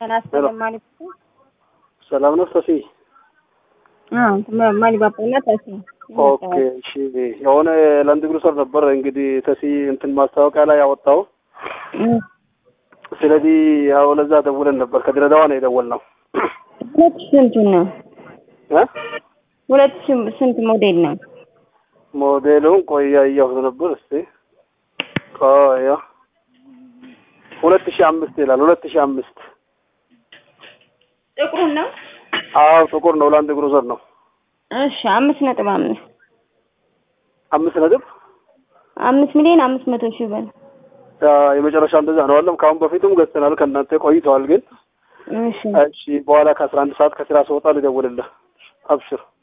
ተናስተን ማለት ነው። ሰላም ነው ሰፊ? አዎ ማን ባባና ተሲ ኦኬ እሺ። የሆነ ላንድ ክሩዘር ነበር እንግዲህ ተሲ እንትን ማስታወቂያ ላይ ያወጣው። ስለዚህ ያው ለዛ ደውለን ነበር። ከድሬዳዋ ነው የደወልነው። ሁለት ስንቱ ነው? እ ሁለት ስንት ሞዴል ነው? ሞዴሉን ቆይ እያየሁት ነበር። እስቲ ቆይ ሁለት ሺህ አምስት ይላል። ሁለት ሺህ አምስት ጥቁሩን ነው? አዎ ጥቁር ነው። ላንድ ክሩዘር ነው። እሺ አምስት ነጥብ አምስት አምስት ነጥብ አምስት ሚሊዮን አምስት መቶ ሺህ ብር የመጨረሻ እንደዛ ነው አለም። ከአሁን በፊትም ገዝተናል ከእናንተ ቆይተዋል። ግን እሺ እሺ በኋላ ከአስራ አንድ ሰዓት ከስራ ስወጣ ልደውልልህ። አብሽር